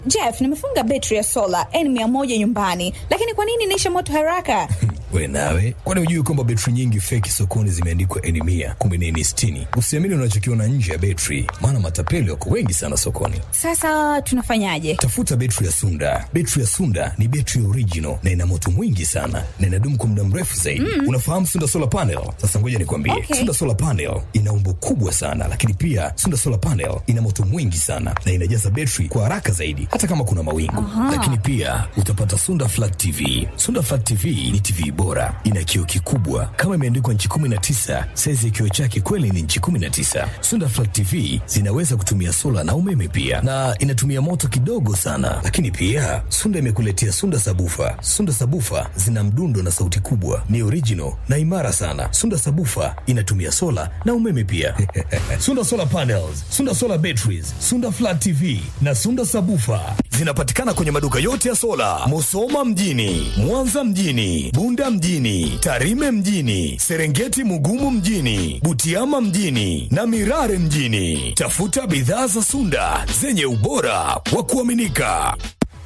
Jeff, nimefunga betri ya sola N100 nyumbani, lakini kwa nini inaisha moto haraka? We nawe, kwani hujui kwamba betri nyingi feki sokoni zimeandikwa N mia kumbe ni N sitini? Usiamini unachokiona nje ya betri, maana matapeli wako wengi sana sokoni. Sasa tunafanyaje? Tafuta betri ya Sunda. Betri ya Sunda ni betri original na ina moto mwingi sana na inadumu kwa muda mrefu zaidi. Mm. Unafahamu Sunda solar panel? Sasa ngoja nikwambie, Okay. Sunda solar panel ina umbo kubwa sana, lakini pia Sunda solar panel ina moto mwingi sana na inajaza betri kwa haraka zaidi, hata kama kuna mawingu. Lakini pia utapata Sunda flat TV. Sunda flat TV ni TV bora, ina kioo kikubwa kama imeandikwa nchi 19. Saizi ya kioo chake kweli ni nchi 19. Sunda flat TV zinaweza kutumia sola na umeme pia, na inatumia moto kidogo sana. Lakini pia Sunda imekuletea Sunda sabufa. Sunda sabufa zina mdundo na sauti kubwa, ni original na imara sana. Sunda sabufa inatumia sola na umeme pia. Sunda solar panels, Sunda solar batteries, Sunda flat TV na Sunda sabufa zinapatikana kwenye maduka yote ya sola, Musoma mjini, Mwanza mjini, Bunda mjini, Tarime mjini, Serengeti Mugumu mjini, Butiama mjini na Mirare mjini. Tafuta bidhaa za Sunda zenye ubora wa kuaminika.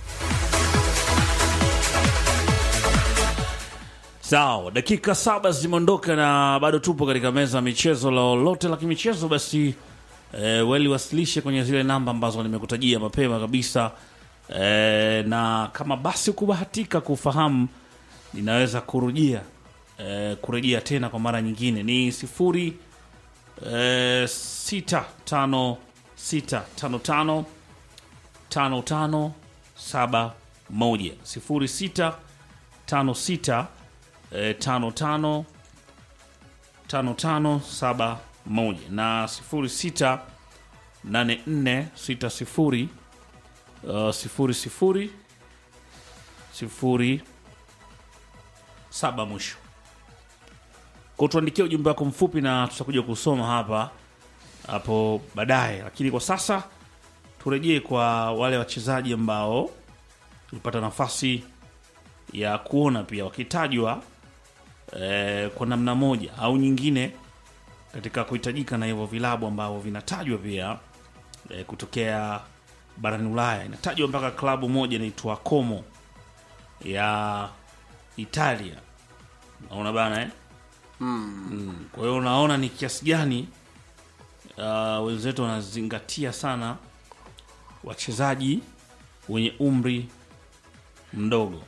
Sawa, dakika saba zimeondoka na bado tupo katika meza ya michezo. Lolote la kimichezo basi e, weliwasilishe kwenye zile namba ambazo nimekutajia mapema kabisa e, na kama basi kubahatika kufahamu, ninaweza kurujia e, kurejea tena kwa mara nyingine ni sifuri e, sita tano sita tano tano tano tano saba moja sifuri sita tano sita eh, tano tano tano tano saba moja na sifuri sita nane nne sita sifuri uh, sifuri sifuri sifuri saba mwisho kwa tuandikia ujumbe wako mfupi na tutakuja kusoma hapa hapo baadaye lakini kwa sasa turejee kwa wale wachezaji ambao tulipata nafasi ya kuona pia wakitajwa eh, kwa namna moja au nyingine katika kuhitajika na hivyo vilabu ambavyo vinatajwa pia eh, kutokea barani Ulaya. Inatajwa mpaka klabu moja inaitwa Como ya Italia, naona bana eh? Mm. Kwa hiyo unaona ni kiasi gani uh, wenzetu wanazingatia sana wachezaji wenye umri mdogo.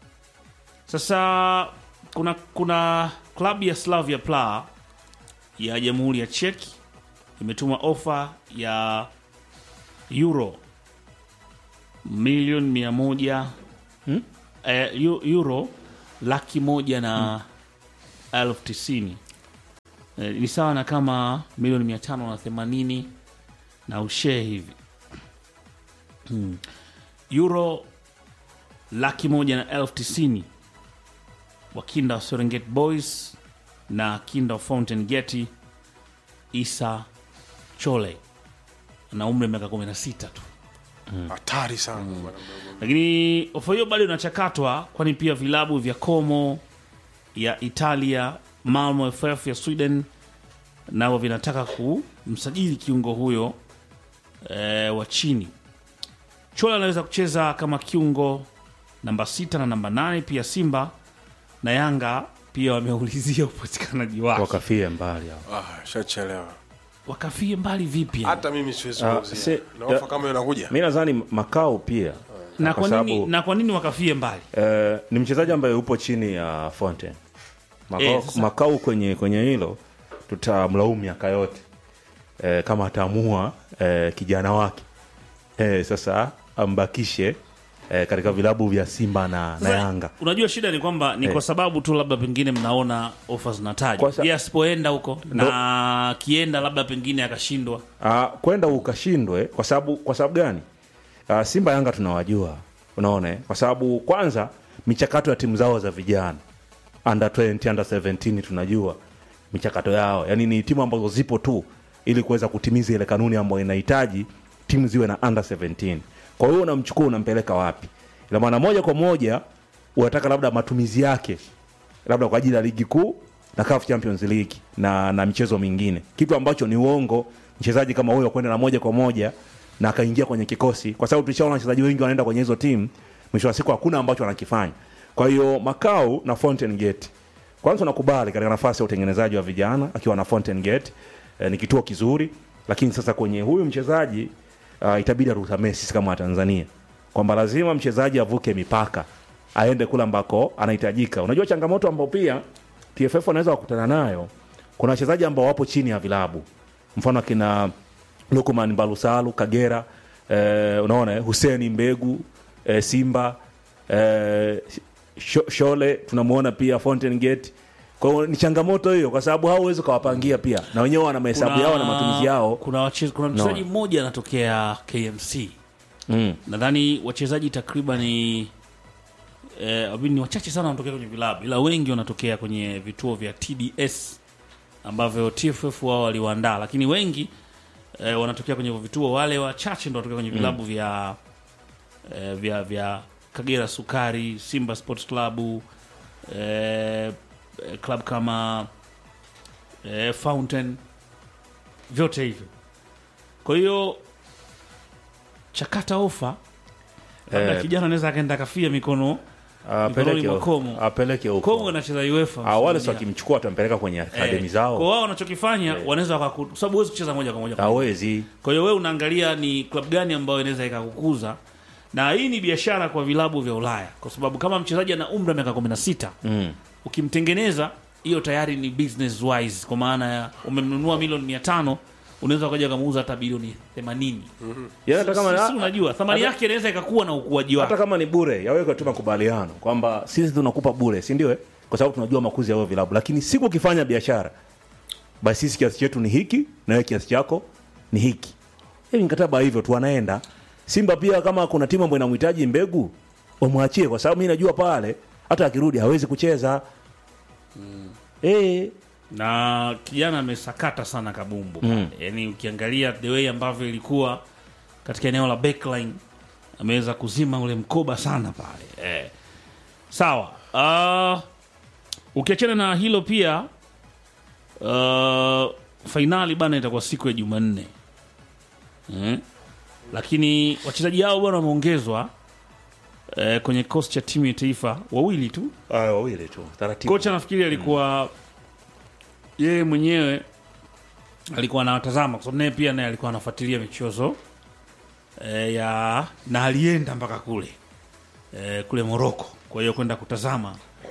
Sasa kuna kuna klabu ya Slavia Praha ya Jamhuri ya Czech imetuma ofa ya euro milioni mia moja hmm? eh, eu- euro laki moja na elfu tisini eh, ni sawa na kama milioni mia tano na themanini na ushee hivi hmm. euro laki moja na elfu tisini wakinda wa Serengeti Boys na kinda wa Fountain Gate Isa Chole na umri wa miaka 16 tu, hatari sana bwana mdogo. lakini ofa hiyo bado inachakatwa, kwani pia vilabu vya Como ya Italia, Malmo FF ya Sweden nao vinataka kumsajili kiungo huyo e, wa chini. Chole anaweza kucheza kama kiungo namba sita na namba nane. Pia Simba na Yanga pia wameulizia upatikanaji wake, wakafie mbali hao. Ah, shachelewa. wakafie mbali vipi? Hata mimi siwezi Ah, kuuzia. si- Na ofa ya- kama hiyo inakuja. mi nadhani makao pia na kwa kwa nini, sababu- na kwa nini wakafie mbali? eh, ni mchezaji ambaye upo chini ya Fonte makao, Eh, sasa- makao kwenye kwenye hilo tutamlaumu miaka yote eh, kama ataamua eh, kijana wake eh, sasa ambakishe eh, katika vilabu vya Simba na, na Sasa, Yanga Unajua shida ni kwamba ni Eh. kwa sababu tu labda pengine mnaona ofa zinatajwa, Kwa sa- je, asipoenda huko na kienda labda pengine akashindwa Ah, kwenda ukashindwe kwa sababu kwa sababu gani? Ah, Simba Yanga tunawajua, unaona, eh? kwa sababu kwanza michakato ya timu zao za vijana under 20, under 17 tunajua michakato yao, yaani ni timu ambazo zipo tu ili kuweza kutimiza ile kanuni ambayo inahitaji timu ziwe na under 17. Kwa hiyo unamchukua unampeleka wapi? Ina maana moja kwa moja unataka labda matumizi yake labda kwa ajili ya ligi kuu na CAF Champions League na, na michezo mingine, kitu ambacho ni uongo. Mchezaji kama huyo kwenda na moja kwa moja na akaingia kwenye kikosi kwa sababu tulishaona wachezaji wengi wanaenda kwenye hizo timu mwisho wa siku hakuna ambacho wanakifanya kwa hiyo Makau na Fountain Gate kwanza nakubali katika nafasi ya utengenezaji wa vijana akiwa na Fountain Gate eh, ni kituo kizuri lakini sasa kwenye huyu mchezaji uh, itabidi aruhusamee sisi kama Watanzania kwamba lazima mchezaji avuke mipaka aende kule ambako anahitajika unajua changamoto ambao pia TFF wanaweza wakutana nayo kuna wachezaji ambao wapo chini ya vilabu mfano akina Lukman Balusalu Kagera eh, unaona eh, Huseni Mbegu eh, Simba eh, Sho- Shole tunamuona pia Fountain Gate kwa hiyo ni changamoto hiyo kwa sababu hao huwezi ukawapangia pia na wenyewe wana mahesabu yao na matumizi yao kuna, wache, kuna mchezaji mmoja anatokea KMC mm. nadhani wachezaji takriban ni eh, I mean, ni wachache sana wanatokea kwenye vilabu ila wengi wanatokea kwenye vituo vya TDS ambavyo TFF wao waliwaandaa lakini wengi eh, wanatokea kwenye hivyo vituo wale wachache ndo wanatokea kwenye vilabu vya eh, vya vya Kagera Sukari Simba Sports Club eh, eh, club kama eh, Fountain vyote hivyo kwa hiyo chakata ofa labda Eh, kijana anaweza akaenda akafia mikono apeleke mikononi mwa Komo. apeleke Komo huko anacheza UEFA Ah, wale msimu si ujao. wakimchukua watampeleka kwenye akademi Eh, zao kwa wao wanachokifanya wanaweza wakaku kwa sababu huwezi kucheza moja kwa moja kwa moja. hawezi Kwa hiyo wewe unaangalia ni klabu gani ambayo inaweza ikakukuza, na hii ni biashara kwa vilabu vya Ulaya, kwa sababu kama mchezaji ana umri wa miaka 16 mm. ukimtengeneza, hiyo tayari ni business wise, kwa maana ya umemnunua milioni 500 unaweza ukaja ukamuuza hata bilioni 80. Yaani hata kama Sisi unajua thamani hata- yake inaweza ikakuwa na ukuaji hata wake. kama ni bure yaweke tu makubaliano kwamba sisi tunakupa bure si ndio eh? kwa sababu tunajua makuzi ya huyo vilabu lakini siku ukifanya biashara basi sisi kiasi chetu ni hiki na wewe kiasi chako ni hiki hivi mkataba hivyo tu anaenda simba pia kama kuna timu ambayo inamhitaji mbegu wamwachie kwa sababu mi najua pale hata akirudi hawezi kucheza eh na kijana amesakata sana kabumbu mm. yani ukiangalia the way ambavyo ilikuwa katika eneo la backline ameweza kuzima ule mkoba sana pale eh. sawa uh, ukiachana na hilo pia uh, fainali bana itakuwa siku ya jumanne mm. lakini wachezaji hao bwana wameongezwa eh, kwenye kikosi cha timu ya taifa wawili tu ah, wawili tu taratibu kocha nafikiri alikuwa yeye mwenyewe alikuwa anawatazama kwa sababu naye pia naye alikuwa anafuatilia michezo e, ya na alienda mpaka kule e, kule Moroko kwa hiyo kwenda kutazama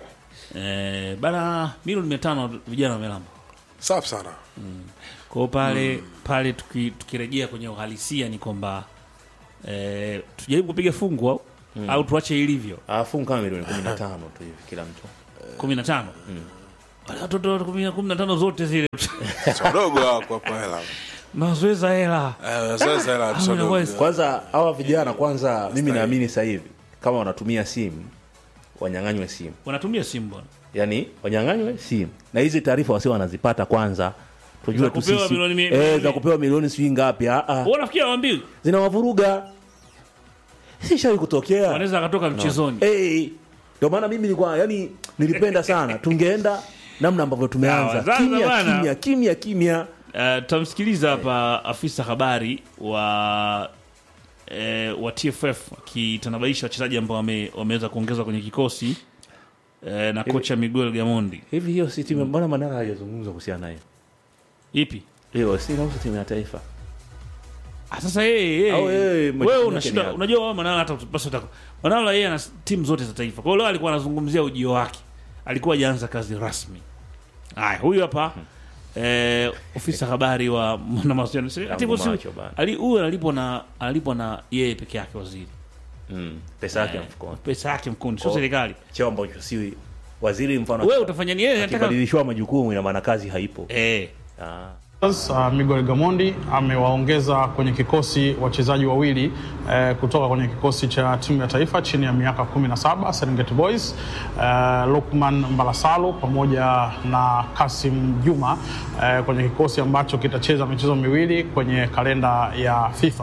e, bana milioni mia tano vijana wamelamba safi sana kwa hiyo pale pale tuki- tukirejea kwenye uhalisia ni kwamba e, tujaribu kupiga fungu au, au tuache ilivyo afungu kama milioni kumi na tano tu hivi kila mtu kumi na tano wale watoto kumi na- kumi na tano zote zile wadogo wako hapo hela mazoeza hela Eh, sasa hela Ah, tusodogo. inakuwa- kwanza hawa vijana kwanza mimi naamini sasa hivi kama wanatumia simu wanyang'anywe simu wanatumia simu bwana yani wanyang'anywe simu na hizi taarifa wasi wanazipata kwanza tujue Za tu kupewa sisi milioni mi- eh, milioni- za kupewa milioni sijui ngapi ah, ah. Wewe unafikia waambiwi zinawavuruga sishawi kutokea wanaweza akatoka mchezoni Eh, ndio maana mimi nilikuwa yani nilipenda sana tungeenda namna ambavyo Sawa, tumeanza sasa kimya bwana. kimya kimya kimya Eh, tutamsikiliza hapa afisa habari wa eh, wa TFF akitanabaisha wachezaji ambao wame, wameweza kuongezwa kwenye kikosi eh, na kocha Miguel Gamondi. hivi hiyo si timu mbona manara hajazungumza kuhusiana nayo Ipi? hiyo si inahusu timu ya taifa Ah, sasa yeye Au yeye yeye majukumu wewe yake unashinda ni yapi? unajua wewe Manala hata basi utaka Manala yeye ana timu zote za taifa. Kwa hiyo leo alikuwa anazungumzia ujio wake. Alikuwa hajaanza kazi rasmi. Haya, huyu hapa eh, ofisa habari wa na mawasiliano. Si- Ati hivyo si- macho bana. ali huyu analipwa na analipwa na yeye peke yake waziri. mm. pesa yake ya mfukoni Pesa yake mkono, sio Kwa- serikali. cheo ambacho si waziri mfano Wewe utafanya nini? Yeye anataka akibadilishwa majukumu ina maana kazi haipo eh ah. Uh, Miguel Gamondi amewaongeza kwenye kikosi wachezaji wawili eh, kutoka kwenye kikosi cha timu ya taifa chini ya miaka 17 Serengeti Boys eh, Lukman Mbalasalo pamoja na Kasim Juma eh, kwenye kikosi ambacho kitacheza michezo miwili kwenye kalenda ya FIFA.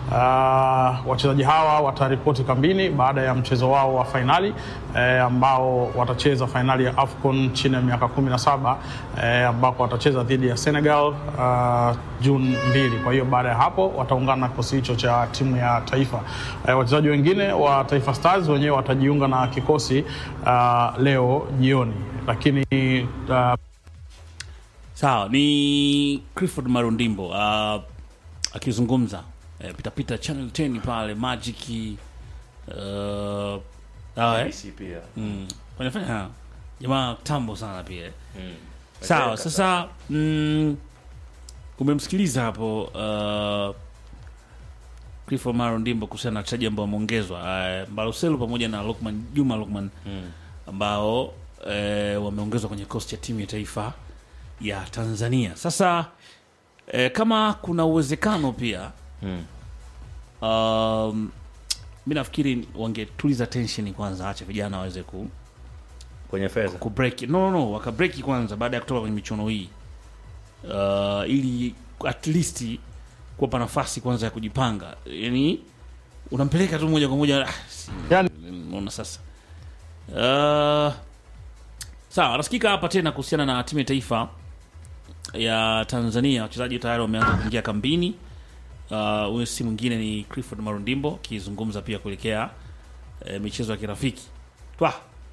Uh, wachezaji hawa wataripoti kambini baada ya mchezo wao wa fainali eh, ambao watacheza fainali ya AFCON chini ya miaka 17 eh, ambako watacheza dhidi ya Senegal uh, Juni mbili. Kwa hiyo baada ya hapo wataungana na kikosi hicho cha timu ya taifa. Uh, wachezaji wengine wa Taifa Stars wenyewe watajiunga na kikosi uh, leo jioni, lakini uh, Sawa, ni Clifford Marundimbo uh, akizungumza eh, pitapita Channel 10 pale Magic uh, sawa, eh? Messi pia mm. wanafanya jamaa tambo sana pia eh. Sawa, sasa mm, umemsikiliza hapo uh, Clifford Marundimbo kuhusiana na wachezaji ambao wameongezwa uh, Mbaloselu pamoja na Lukman Juma Lukman ambao eh, wameongezwa kwenye kikosi cha timu ya taifa ya Tanzania. Sasa eh, kama kuna uwezekano pia Mm. um, mi nafikiri wangetuliza tension kwanza, acha vijana waweze ku, kwenye fedha ku break no, no, no wakabreki kwanza baada ya kutoka kwenye michuano hii uh, ili at least kuwapa nafasi kwanza ya kujipanga, yani unampeleka tu moja kwa moja ah, si- yani, Unaona sasa. Uh, sawa, nasikika hapa tena kuhusiana na timu ya taifa ya Tanzania. Wachezaji tayari wameanza kuingia kambini. Uh, Huyu si mwingine ni Clifford Marundimbo akizungumza pia kuelekea eh, michezo ya kirafiki twa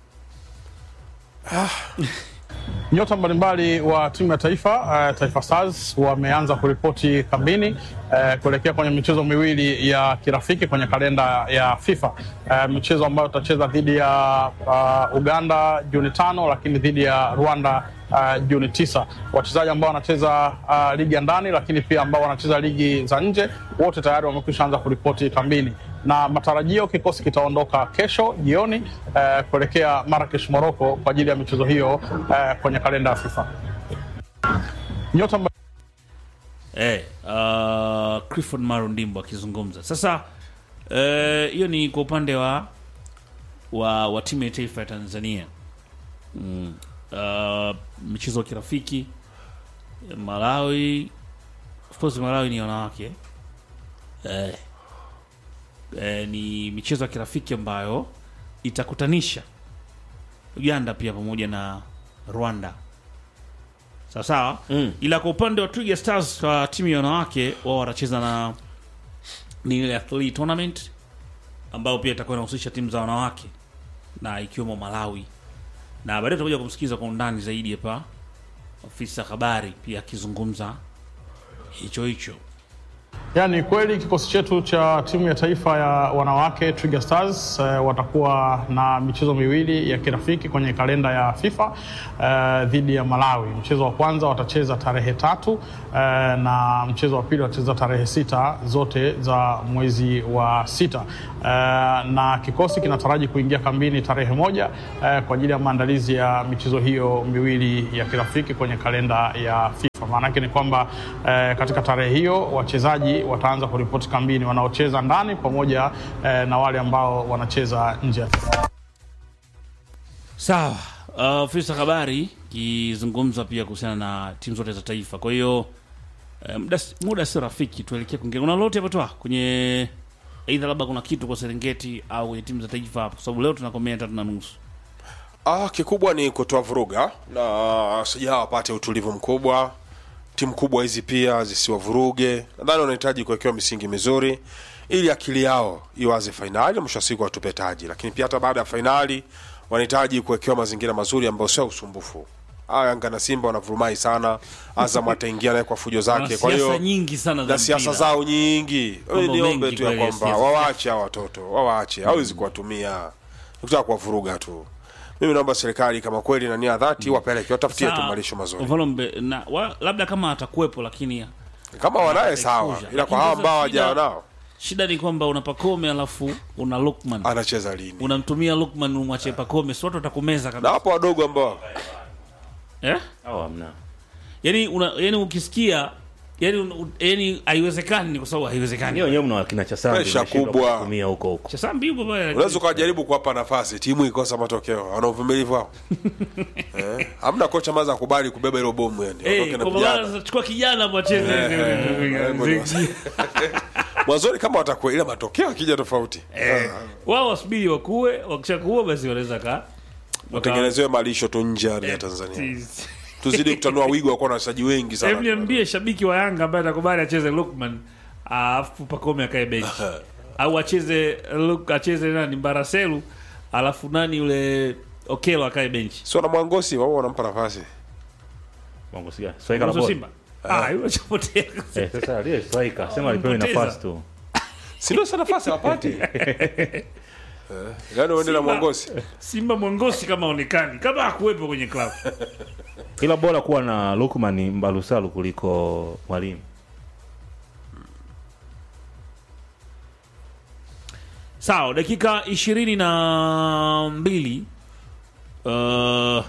Nyota mbalimbali wa timu ya taifa uh, Taifa Stars wameanza kuripoti kambini uh, kuelekea kwenye michezo miwili ya kirafiki kwenye kalenda ya FIFA uh, michezo ambayo tutacheza dhidi ya uh, Uganda Juni tano, lakini dhidi ya Rwanda uh, Juni tisa. Wachezaji ambao wanacheza uh, ligi ya ndani, lakini pia ambao wanacheza ligi za nje, wote tayari wamekwisha anza kuripoti kambini na matarajio kikosi kitaondoka kesho jioni uh, kuelekea Marrakesh Morocco kwa ajili ya michezo hiyo uh, kwenye kalenda ya FIFA. Nyota mba- eh, uh, Clifford Marundimbo akizungumza sasa. eh, Hiyo ni kwa upande wa wa, wa timu ya taifa ya Tanzania mm. uh, michezo ya kirafiki Malawi, of course Malawi ni wanawake eh, eh, ni michezo ya kirafiki ambayo itakutanisha Uganda pia pamoja na Rwanda sawa sawa Mm. ila kwa upande wa Twiga Stars kwa timu ya wanawake wao watacheza na ni ile athlete tournament ambayo pia itakuwa inahusisha timu za wanawake na ikiwemo Malawi, na baadaye tutakuja kumsikiza kwa undani zaidi hapa afisa habari pia akizungumza hicho hicho. Yani kweli kikosi chetu cha timu ya taifa ya wanawake Twiga Stars eh, watakuwa na michezo miwili ya kirafiki kwenye kalenda ya FIFA eh, dhidi ya Malawi. Mchezo wa kwanza watacheza tarehe tatu eh, na mchezo wa pili watacheza tarehe sita zote za mwezi wa sita eh, na kikosi kinataraji kuingia kambini tarehe moja eh, kwa ajili ya maandalizi ya michezo hiyo miwili ya kirafiki kwenye kalenda ya FIFA. Maana yake ni kwamba eh, katika tarehe hiyo wachezaji wataanza kuripoti kambini wanaocheza ndani pamoja eh, na wale ambao wanacheza nje ya Sawa, uh, afisa habari kizungumza pia kuhusiana na timu zote za taifa. Kwa hiyo eh, muda muda si rafiki, tuelekee kwingine. Kuna lolote hapo toa kwenye aidha, labda kuna kitu kwa Serengeti au kwenye timu za taifa hapo, kwa sababu leo tunakomea tatu na nusu. Ah, kikubwa ni kutoa vuruga na sijaa wapate utulivu mkubwa. Timu kubwa hizi pia zisiwavuruge. Nadhani wanahitaji kuwekewa misingi mizuri ili akili yao iwaze fainali, mwisho wa siku watupe taji. Lakini pia hata baada ya fainali wanahitaji kuwekewa mazingira mazuri ambayo sio usumbufu. Ah, Yanga na Simba wanavurumai sana. Azam ataingia naye kwa fujo zake, Wana kwa hiyo siasa nyingi sana za na siasa mpira. zao nyingi. Mambo Niombe mengi tu ya kweli ya kwamba siasa. wawaache hawa watoto, wawaache, hawezi kuwatumia nikutaka kuwavuruga tu. Mimi naomba serikali kama kweli na nia dhati wapeleke, watafutie tu Sawa, malisho mazuri. mfano mbe- na wa, labda kama atakuwepo, lakini Kama wanaye sawa, exposure. ila kwa Lakini hawa sasa ambao hawajawa shida- nao shida ni kwamba una Pakome alafu una Lukman, anacheza lini? unamtumia Lukman umwache Pakome, si watu watakumeza Na kabisa hapo wadogo ambao eh? au hamna yani, una, yani ukisikia yani, un- yani haiwezekani, ni kwa sababu haiwezekani. Nyie wenyewe mna wakina Chasambi Presha mnashindwa kubwa. kutumia huko huko. Chasambi yupo pale, unaweza ukawajaribu kuwapa nafasi, timu ikosa matokeo, wana uvumilivu hao eh? Hamna kocha maza akubali kubeba hilo bomu, yani Eh, ondoke na kwa maana vijana sasa chukua kijana mwacheze mwanzoni, kama watakuwa, ila matokeo akija tofauti, wao wasubiri wakue, wakisha kuua basi wanaweza ka watengenezewe malisho tu nje ya ardhi ya Tanzania. tuzidi kutanua wigo wa kuwa na wachezaji wengi Hebu sana niambie shabiki wa Yanga ambaye atakubali acheze Lukman alafu Pakome akae benchi au acheze Luk, acheze nani Mbaraselu alafu nani yule Okelo akae benchi. sio na mwangosi wao wanampa nafasi Bongo siga. Striker la Mwanzo bora. Simba. Ah, yule chapotea. Eh, sasa aliye striker sema alipewe Mpoteza. nafasi tu. si ndio sana nafasi hawapati yani uende na Simba- mwangosi Simba Mwangosi kama onekani kama hakuwepo kwenye klabu. Ila bora kuwa na Lukman Mbalusalu kuliko Mwalimu. Sawa, dakika ishirini na mbili uh,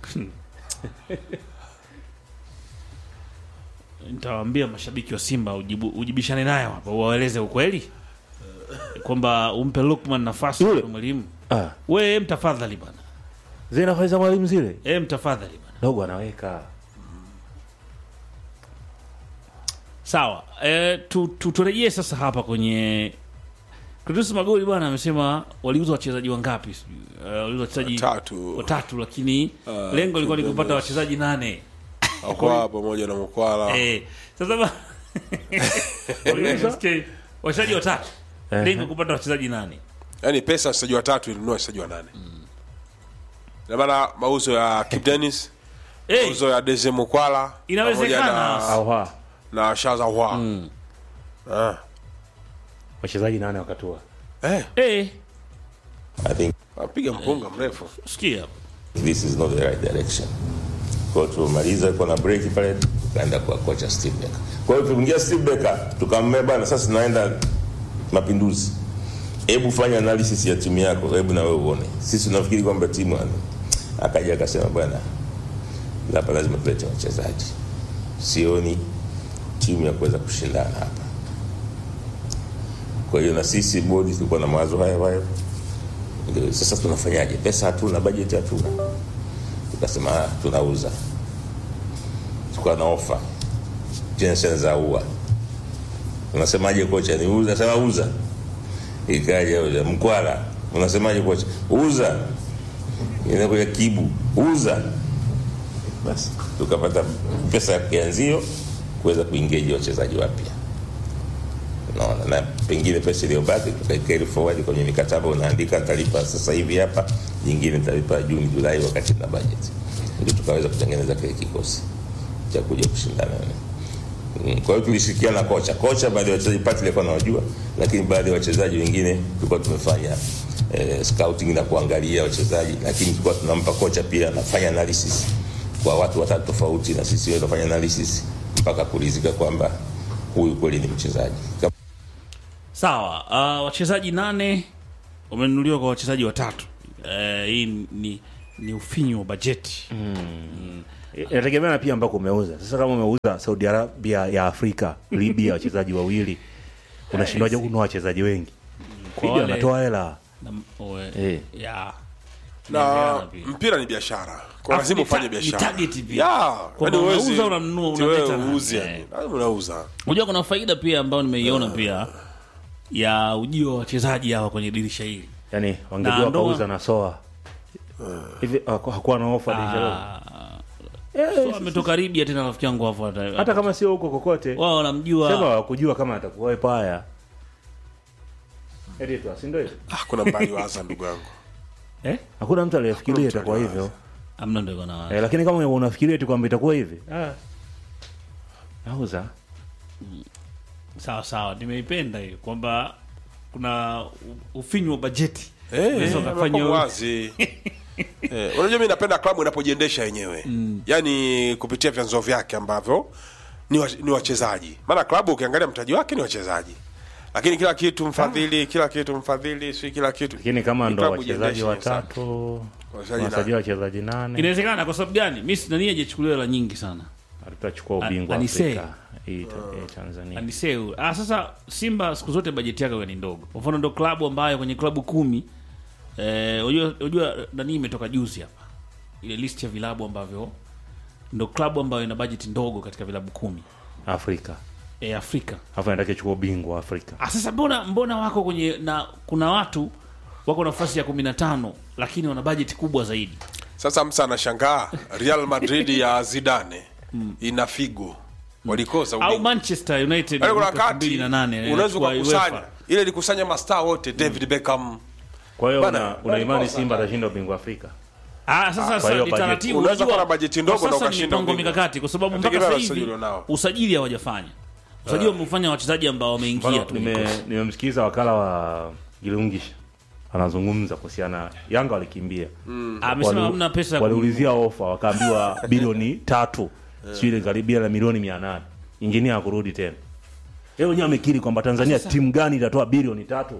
nitawaambia mashabiki wa Simba ujibu, ujibishane nayo hapa, uwaeleze ukweli kwamba umpe Lukman nafasi Yule. kwa mwalimu. Ah, We mtafadhali bana, zile nafasi za Mwalimu zile. e, mtafadhali bana. Dogo anaweka. Sawa, e, tu, tu, turejee sasa hapa kwenye Clatous Magoli bwana amesema waliuza wachezaji wangapi sijui. Uh, waliuza wachezaji Watatu. watatu lakini lengo lilikuwa ni kupata wachezaji nane. akwa pamoja na mkwala Eh, sasa ba... Waliuza wachezaji watatu. Lengo kupata wachezaji nane. yani pesa wachezaji watatu ilinunua wachezaji wa nane na maana mauzo ya Kip Dennis Eh, mauzo ya Deze Mukwala Inawezekana. pamoja Au ha. na, na Shaza Hwa ah. Wachezaji nane wakatua. eh, eh, I think apiga mpunga mrefu sikia. this is not the right direction. Kwa hiyo tumemaliza kwa na break pale, tukaenda kwa kocha Steve Becker. Kwa hiyo tuliingia Steve Becker, tukamwambia bana, sasa tunaenda mapinduzi. Hebu fanya analysis ya timu yako, hebu na wewe uone. Sisi tunafikiri kwamba timu ana. Akaja akasema bwana, hapa lazima tulete wachezaji. Sioni timu ya kuweza kushindana hapa. Kwa hiyo na sisi bodi tulikuwa na mawazo hayo hayo. Ndio, sasa tunafanyaje? Pesa hatuna, bajeti hatuna. Tukasema ah, tunauza, tukawa na ofa Jensen za ua, unasemaje kocha? Ni uza, sema uza. Ikaja uza Mkwala, unasemaje kocha? Uza. Inakuja Kibu, uza. Basi tukapata pesa ya kianzio kuweza kuingeji wachezaji wapya unaona na pengine pesa iliyobaki tukaikeri forward kwenye mikataba unaandika nitalipa sasa hivi hapa nyingine nitalipa juni julai wakati na budget ndio tukaweza kutengeneza kile kikosi cha kuja kushindana Mm, kwa hiyo tulishirikiana na kocha kocha baadhi ya wachezaji pati alikuwa anawajua lakini baadhi ya wachezaji wengine tulikuwa tumefanya eh, scouting na kuangalia wachezaji lakini tulikuwa tunampa kocha pia anafanya analysis kwa watu watatu tofauti na sisi wewe tunafanya analysis mpaka kuridhika kwamba huyu kweli ni mchezaji Kama Sawa, uh, wachezaji nane wamenunuliwa kwa wachezaji watatu. Eh, hii ni ni ufinyu wa bajeti. Inategemea na pia ambako umeuza. Sasa kama umeuza Saudi Arabia ya Afrika, Libya wachezaji wawili, unashindwaje kununua wachezaji wengi? Kwa Libya wale- anatoa hela. Na, oe, Eh. ya. na Inaelewana pia. mpira ni biashara kwa Alafu lazima ni ta- ufanye ni biashara target pia. Ya, Kwamba yaani huwezi- unauza, unanunua, eti wewe unaleta na- uuze, eh. yani. Lazima unauza Unajua kuna faida pia ambayo nimeiona pia ya ujio wa wachezaji hawa kwenye dirisha hili. Yaani wangejua Na ndoa- wakauza na soa. Hivi haku- hakuwa na ofa dirisha leo. Ah, so ametoka Libya tena rafiki yangu hapo hata Hata kama sio huko kokote. wao wanamjua Sema wakujua kama atakuwa paya. Eti tu, si ndio hivyo? ah, kuna mbali waza ndugu yangu eh? Hakuna mtu aliyefikiria mtu itakuwa aliyewaza. hivyo. Amna ndio kana Eh, lakini kama unafikiria tu kwamba itakuwa hivi. Ah. Nauza. sawa sawa, nimeipenda hiyo kwamba kuna u- ufinyu wa bajeti Eh, Unaweza eh, ukafanya wako u- wazi eh, unajua mi napenda klabu inapojiendesha yenyewe yaani kupitia vyanzo vyake ambavyo ni, wa, ni wachezaji maana klabu ukiangalia mtaji wake ni wachezaji lakini kila kitu mfadhili kila kitu mfadhili si kila kitu Lakini kama Ni ndo klabu wachezaji ijiendeshe watatu, Wachezaji wachezaji nane. wachezaji nane, inawezekana. Kwa sababu gani? Mimi nani hajachukuliwa hela nyingi sana hatutachukua A- ubingwa Anise. Afrika hii ta- eh, Tanzania. aniseu. Ah, sasa Simba siku zote bajeti yake huwa ni ndogo. Kwa mfano ndo klabu ambayo kwenye klabu kumi eh, unajua unajua nani imetoka juzi hapa ile list ya vilabu ambavyo ndo klabu ambayo ina bajeti ndogo katika vilabu kumi Afrika e, Afrika. alafu anataka chukua ubingwa wa Afrika. Ah, sasa mbona mbona wako kwenye na kuna watu wako nafasi ya kumi na tano lakini wana bajeti kubwa zaidi sasa msa anashangaa real madrid ya zidane ina figo walikosa au ubingwa. manchester united Yaani kuna mwaka wakati 2008 unaweza kwa ukakusanya UEFA. ile ilikusanya mastaa wote david beckham kwa hiyo Bana, una, una imani walikosa simba bana. atashinda ubingwa afrika Ah, sasa kwa sasa hiyo ni bajeti- taratibu. unaweza unajua, kuwa na bajeti ndogo kwa na sasa ni ukashinda mipango ubingwa. mikakati kwa sababu mpaka Inategemea sasa na usajili hivi ulionao. usajili hawajafanya. Usajili wamefanya wachezaji ambao wameingia Mfano, tu. nime- nimemsikiza wakala wa Gilungisha anazungumza kuhusiana Yanga walikimbia Amesema Wali- hamna pesa. ya waliulizia ofa wakaambiwa bilioni tatu sijui ile karibia na milioni mia nane injinia akurudi tena yeye wenyewe amekiri kwamba Tanzania timu gani itatoa bilioni tatu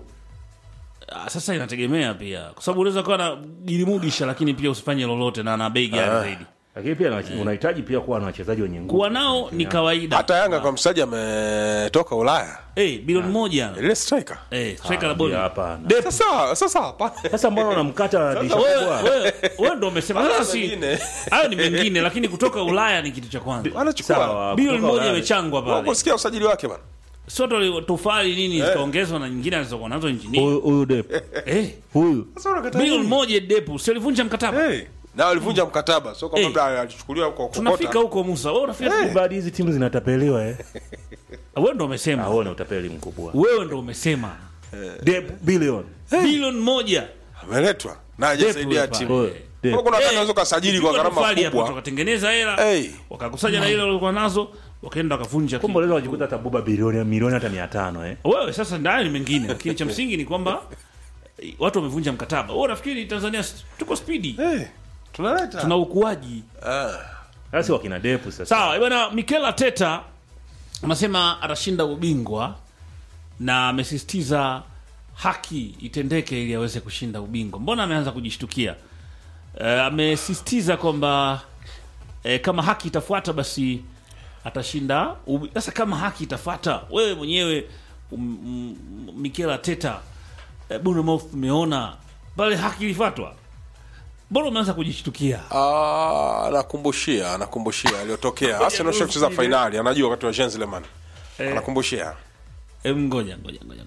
Ah, sasa inategemea pia kwa sababu unaweza kuwa na jilimudisha lakini pia usifanye lolote na na bei gani zaidi. lakini pia na- unahitaji pia kuwa na wachezaji wenye nguvu Kuwa nao ni kawaida. hata yanga kwa msaji ametoka ulaya Eh, bilioni moja. ile striker Eh, striker la Ah, boli. hapana. sasa sasa hapana sasa mbona unamkata dirisha Wewe kubwa wewe wewe ndio umesema Haya sasa si mengine. hayo ni mengine lakini kutoka Ulaya ni kitu cha kwanza. wanachukua sawa Bilioni kutoka moja Ulaya. imechangwa pale. kusikia usajili wake bana Soto tofali nini zikaongezwa na nyingine alizokuwa nazo injinia. huyu huyu Depp Eh, huyu sasa unakataa bilioni nini? moja depu, si alivunja mkataba. hey. na walivunja mkataba sio Eh. kwamba alichukuliwa kwa Tunafika kokota huko Musa. Wewe unafika baadhi hizi timu zinatapeliwa eh wewe ndo umesema. huo ni utapeli mkubwa Wewe ndo umesema. Depp bilioni Bilioni moja. ameletwa na hajasaidia Depu timu Huyo, Depp. Kwa kuna Eh, unaweza ukasajili kwa ilipigwa gharama tofali hapo, kubwa Wakatengeneza hela. Hey. Wakakusanya na ile walikuwa nazo, wakaenda wakavunja. kumbe unaweza kujikuta tabuba bilioni milioni hata mia tano eh Wewe sasa ndayo ni mengine, lakini cha msingi ni kwamba eh, watu wamevunja mkataba. Wewe unafikiri Tanzania s- tuko spidi? hey. tunaleta Tuna ukuaji. sasa wakina Depp sasa Sawa, bwana Mikel Arteta anasema atashinda ubingwa na amesisitiza haki itendeke ili aweze kushinda ubingwa. Mbona ameanza kujishtukia? Eh, amesisitiza kwamba eh, kama haki itafuata basi atashinda ubi- sasa kama haki itafuata wewe mwenyewe um, um, Mikel Arteta eh, Bournemouth umeona pale haki ilifuatwa mbona umeanza kujishtukia Ah, anakumbushia anakumbushia aliyotokea Arsenal sio kucheza fainali anajua wakati wa Gentleman anakumbushia Em, ngoja ngoja ngoja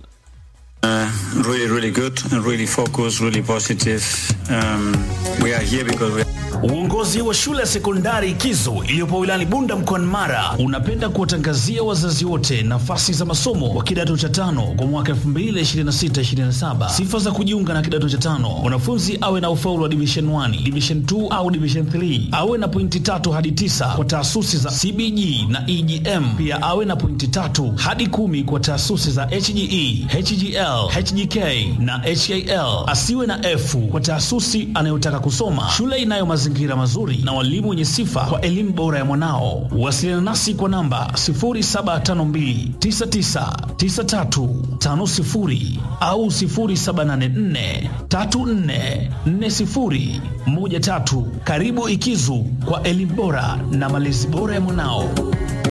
Uh, really, really good and really focused, really positive. Um, we are here because we Uongozi wa shule ya sekondari Kizo iliyopo wilayani Bunda mkoani Mara unapenda kuwatangazia wazazi wote nafasi za masomo wa kidato cha tano kwa mwaka 2026-2027. Sifa za kujiunga na kidato cha tano: mwanafunzi awe na ufaulu wa division 1, division 2 au division 3, awe na pointi tatu hadi tisa kwa taasisi za CBG na EGM, pia awe na pointi tatu hadi kumi kwa taasisi za HGE, HGL, HGK na HAL. Asiwe na F kwa taasisi anayotaka kusoma. Shule inayo mazingira mazuri na walimu wenye sifa kwa elimu bora ya mwanao. Wasiliana nasi kwa namba 0752999350 au 0784344013. Karibu Ikizu kwa elimu bora na malezi bora ya mwanao.